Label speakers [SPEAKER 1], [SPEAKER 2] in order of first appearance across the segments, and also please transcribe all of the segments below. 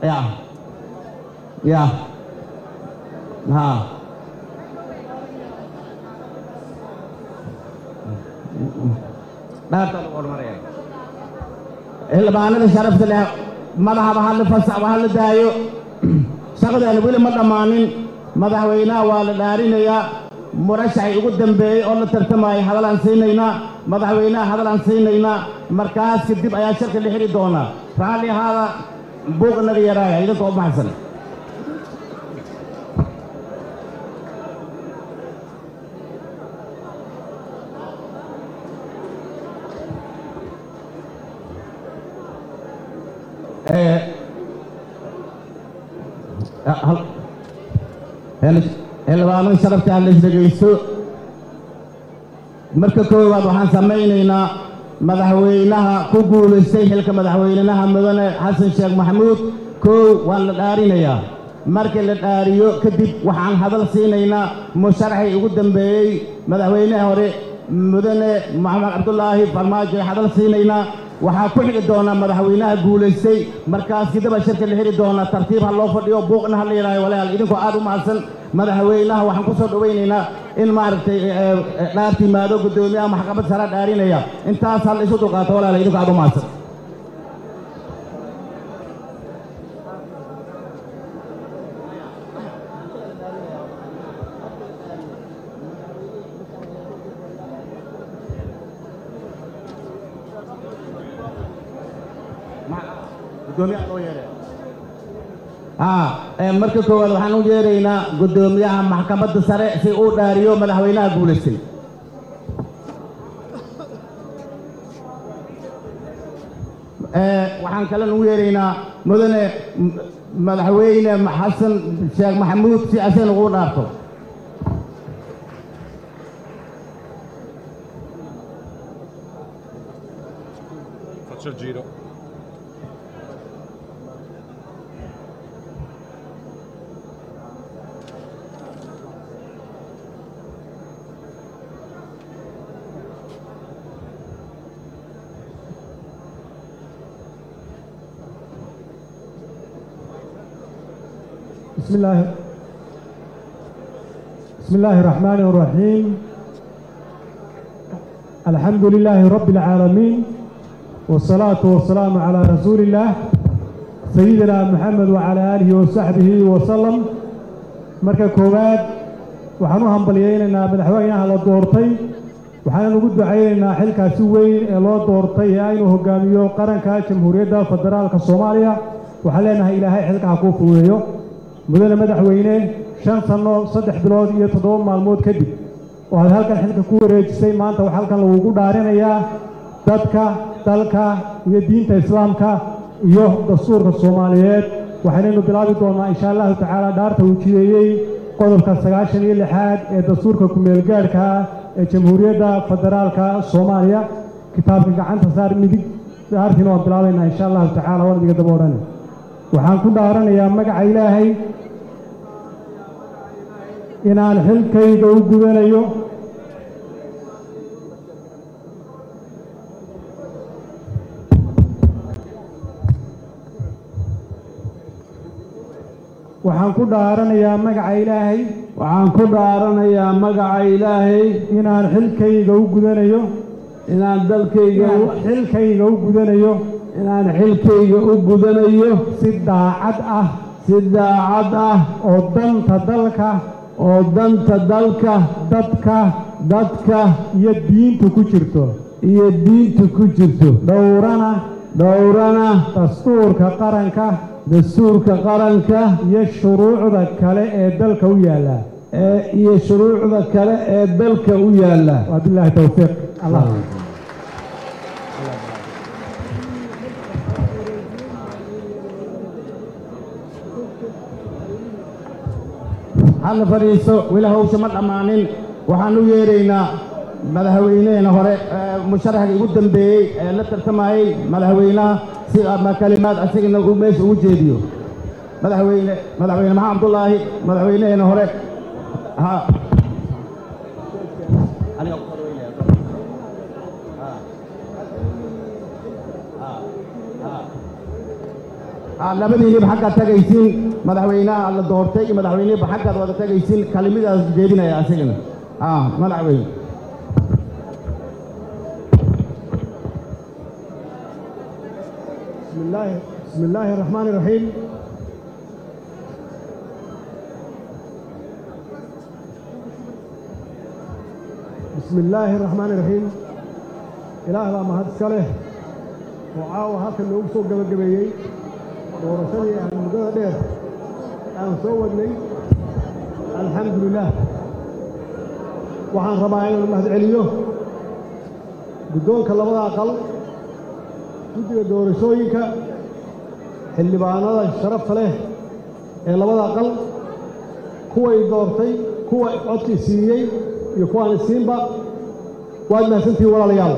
[SPEAKER 1] ya ya ha dhaarta lagu hormaraya xildhibaanada sharafta leh madaxaba ha la fasaxba ha la daayo shaqadeena weli ma dhammaanin madaxweynaha waa la dhaarinayaa murashaxay ugu dambeeyey oo la tartamayay hadalaan siinaynaa madaxweynaha hadalaan siinaynaa markaas kadib ayaa shirka la xidhi doonaa raalli ahaada buuq inaga yaraaya idinka u maxsan xildhibaanada sharafta ha lays dhegaysto marka koowaad waxaan samaynaynaa madaxweynaha ku guulaystay xilka madaxweynaha mudane xasan sheekh maxamuud koow waan la dhaarinayaa markii la dhaariyo kadib waxaan hadal siinaynaa musharaxii ugu dambeeyey madaxweynaha hore mudane maxamed cabdulaahi farmaajo hadal siinaynaa waxaa ku xigi doonaa madaxweynaha guulaystay markaas kadaba shirka la xidhi doonaa tartiib ha loo fadhiyo buuqna ha la yidhaayo walaal idinkoo aad u mahadsan madaxweynaha waxaan ku soo dhowaynaynaa in maaragtay dhaarta yimaado guddoomiyaha maxkamad sare dhaarinaya intaas hal isu dulqaato walaal idinkoo aad u mahadsan marka koowaad waxaan u yeeraynaa guddoomiyaha maxkamadda sare si uu dhaariyo madaxweynaha guulaystay waxaan kalena u yeeraynaa mudane madaxweyne xasan sheekh maxamuud si asagna ugu dhaarto
[SPEAKER 2] Faccio il giro.
[SPEAKER 3] بسم الله بسم الله الرحمن الرحيم الحمد لله رب العالمين والصلاة والسلام على رسول الله سيدنا محمد وعلى آله وصحبه وسلم marka koowaad waxaan u hambalyaynaynaa madaxweynaha la doortay waxaan ugu ducaynaynaa xilkaasi weyn ee loo doortay ee aynu hogaamiyo qaranka jamhuuriyadda federaalka soomaaliya waxaan leenahay ilaahay xilka ha kuu fuudeeyo mudane madaxweyne shan sanno saddex bilood iyo toddoba maalmood kadib oo aad halkan xilka ku wareejisay maanta waxaa halkan lagugu dhaarinayaa dadka dalka iyo diinta islaamka iyo dastuurka soomaaliyeed waxaynaynu bilaabi doonnaa insha allahu tacaala dhaarta uu jideeyey qodobka sagaashan iyo lixaad ee dastuurka ku-meelgaadhka ah ee jamhuuriyadda federaalka soomaaliya kitaabka gacanta saar midig dhaartiina waan bilaabaynaa insha allahu tacaala waan idiga daba odhani waxaan ku dhaaranayaa magaca ilaahay inaan xilkayga u gudanayo waxaan ku dhaaranayaa magaca ilaahay
[SPEAKER 1] waxaan ku dhaaranayaa magaca ilaahay
[SPEAKER 3] inaan xilkayga u gudanayo
[SPEAKER 1] inaan dalkayga
[SPEAKER 3] inaan xilkayga u gudanayo
[SPEAKER 1] inaan xilkayga u gudanayo
[SPEAKER 3] si daacad ah
[SPEAKER 1] si daacad ah
[SPEAKER 3] oo danta dalka
[SPEAKER 1] oo danta dalka
[SPEAKER 3] dadka
[SPEAKER 1] dadka
[SPEAKER 3] iyo diintu ku jirto
[SPEAKER 1] iyo diintu ku jirto
[SPEAKER 3] dhowrana
[SPEAKER 1] dhowrana
[SPEAKER 3] dastuurka qaranka
[SPEAKER 1] dastuurka qaranka
[SPEAKER 3] iyo shuruucda kale ee dalka u yaalla
[SPEAKER 1] ee iyo shuruucda kale ee dalka u yaalla
[SPEAKER 3] wabilaahi towfiiq allah
[SPEAKER 1] halla fadhiiso weli hawsha ma dhammaanin waxaan u yeeraynaa madaxweyneheena hore musharaxga ugu dambeeyey ee la tartamayey madaxweynaha si ama kalimaad asagana uu meesha ugu jeediyo madaxweyne madaxweyne maxamed cabdulaahi madaxweyneheena hore ha aad labadiinniba xaggaad tagaysiin madaxweynaha la doortay iyo madaxweynihiba xaggaad wada tagaysiin kalimidaas jeedinaya asigana ah madaxweyne
[SPEAKER 3] بسم الله بسم الله الرحمن الرحيم بسم الله الرحمن الرحيم إله بaa mahad iska leh oo caawa halkan noogu soo gabagabeeyey doorashadii aan muddada dheer aan soo wadnay alxamdu lilah waxaan rabaa inaan mahad celiyo guddoonka labada aqal guddiga doorashooyinka xildhibaanada sharafta leh ee labada aqal kuway doortay kuwa codkii siiyey iyo kuwaan isiinba waad mahadsantihiin walaalayaal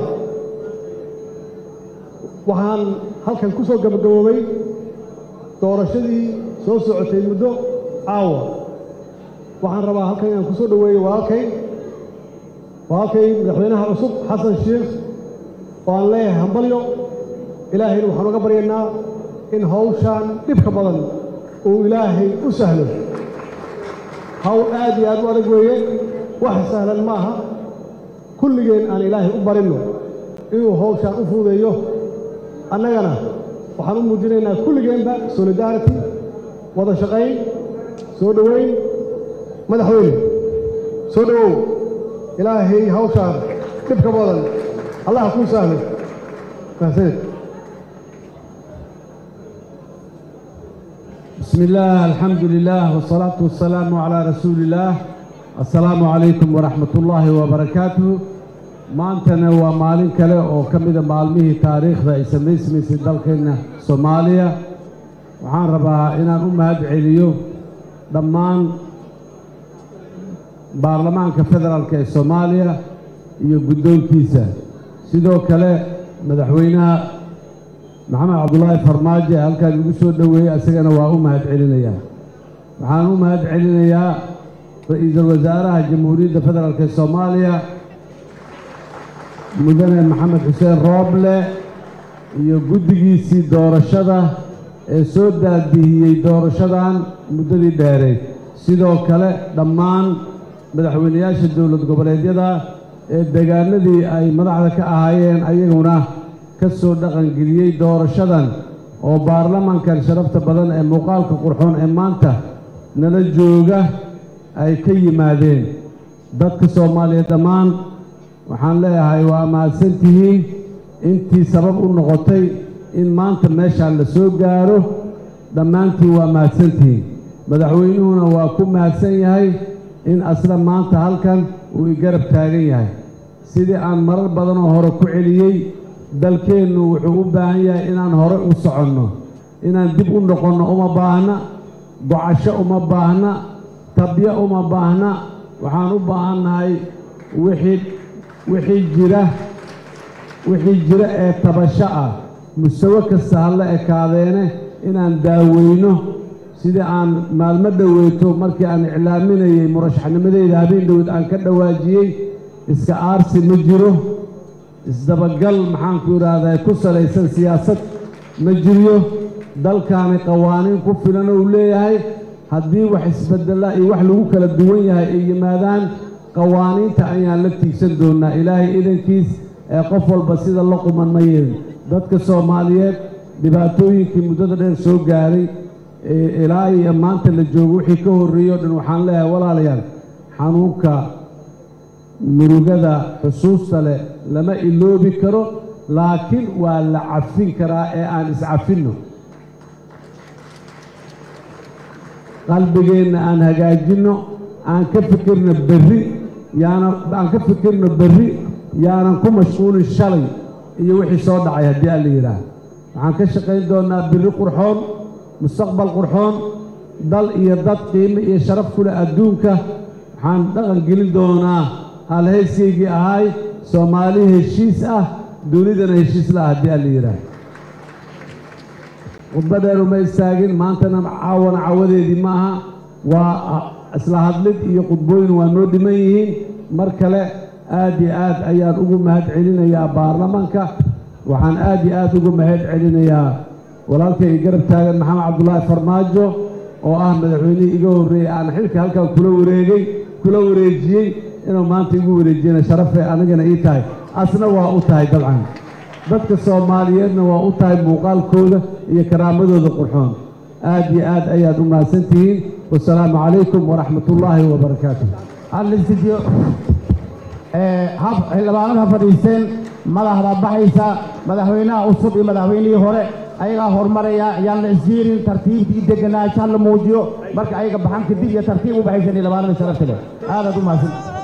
[SPEAKER 3] waxaan halkan ku soo gabagaboobay doorashadii soo socotay muddo caawa waxaan rabaa halkan inaan ku soo dhoweeyo walaalkay walaalkay madaxweynaha cusub xasan sheekh oo aan leeyahay hambalyo ilaahayna waxaan uga baryaynaa in hawshaan dhibka badan uu ilaahay u sahlo hawl aad iyo aad u adag weeye wax sahlan ma aha kulligeen aan ilaahay u barinno inuu hawshaan u fuudeeyo annagana waxaan u muujinaynaa kulligeenba solidarity wada shaqayn soo dhoweyn madaxweyne soo dhowow ilaahay hawshaan dhibka badan allaha kuu sahlo mahadsanid
[SPEAKER 4] بسم الله الحمد لله والصلاة والسلام على رسول الله السلام عليكم ورحمة الله وبركاته maantana waa maalin kale oo ka mida maalmihii taariikhda ay samaysmaysay dalkeenna soomaaliya waxaan rabaa inaan u mahad celiyo dhammaan baarlamaanka federaalk ee soomaaliya iyo guddoonkiisa sidoo kale madaxweynaha maxamed cabdulaahi farmaajo ee halkaan igu soo dhoweeyey isagana waa u mahad celinayaa waxaan u mahad celinayaa ra-iisul wasaaraha jamhuuriyadda federaalk ee soomaaliya mudane maxamed xuseen rooble iyo guddigiisii doorashada ee soo daadihiyey doorashadan muddadii dheereed sidoo kale dhammaan madaxweynayaasha dowlad goboleedyada ee deegaanadii ay madaxda ka ahaayeen ayaguna ka soo dhaqangeliyey doorashadan oo baarlamankan sharafta badan ee muuqaalka qurxoon ee maanta nala jooga ay ka yimaadeen dadka soomaaliyeed dhammaan waxaan leeyahay waa mahadsan tihiin intii sabab u noqotay in maanta meeshaan la soo gaaro dhammaantiin waa mahadsan tihiin madaxweynuhuna waa ku mahadsan yahay in asla maanta halkan uu igarab taagan yahay sidii aan marar badanoo hore ku celiyey dalkeennu wuxuu u baahan yahay inaan hore u soconno inaan dib u noqonno uma baahna gocasho uma baahna tabyo uma baahna waxaan u baahannahay wixii wixii jira wixii jira ee tabasho ah musawe kasta ha la ekaadeene inaan daaweyno sidii aan maalmo dhoweyto markii aan iclaaminayey murashaxnimadeyda habeen dhowed aan ka dhawaajiyey iska aarsi ma jiro isdabagal maxaanku idhaahdaa ku salaysan siyaasad ma jiryo dalkaani qawaaniin ku filan uu leeyahay haddii wax isbedela iyo wax lagu kala duwan yahay ay yimaadaan qawaaniinta ayaan la tiigsan doonnaa ilaahay idankiis ee qof walba sida la quman ma yeelin dadka soomaaliyeed dhibaatooyinkii muddada dheer soo gaaray ilaa iyo maanta la joogo wixii ka horreeyey o dhan waxaan leeyahay walaalayaal xanuunka murugada xusuusta leh lama iloobi karo laakiin waa la cafin karaa ee aan iscafinno qalbigeenna aan hagaajinno aan ka fikirno berri yaana aan ka fikirno berri yaanan ku mashquulin shalay iyo wixii soo dhacay haddii aan la yidhaah waxaan ka shaqayn doonnaa berri qurxoon mustaqbal qurxoon dal iyo dad qiimo iyo sharaf ku leh adduunka waxaan dhaqan gelin doonaa halhayskaygii ahay soomaali heshiis ah dunidana heshiis la ah haddii aan la yidhaah khudba dheer uma istaagin maantana caawana cawadeedii ma aha waa isla hadlid iyo khudbooyin waa noo dhiman yihiin mar kale aad iyo aad ayaan ugu mahad celinayaa baarlamanka waxaan aad iyo aad ugu mahad celinayaa walaalkay i garab taagan maxamed cabdulaahi farmaajo oo ah madaxweynihii iga horreeyey aan xilka halkan kula wareegay kula wareejiyey inuu maanta igu wareejiyana sharafay anigana ii tahay asna waa u tahay dabcan dadka soomaaliyeedna waa u tahay muuqaalkooda iyo karaamadooda qurxoon aad iyo aad ayaad u mahadsan tihiin wasalaamu calaykum waraxmatullaahi wabarakaatu
[SPEAKER 1] hadlistiyo hab xildhibaanada fadhiisteen madaxda baxaysa madaxweynaha cusub iyo madaxweynihii hore ayagaa horumaraya yaan la isjiirin tartiibtii deganaanshaha la muujiyo marka ayaga baxan kadib iyo tartiib u baxaysan xildhibaanada sharafta leh aadaad u mahadsan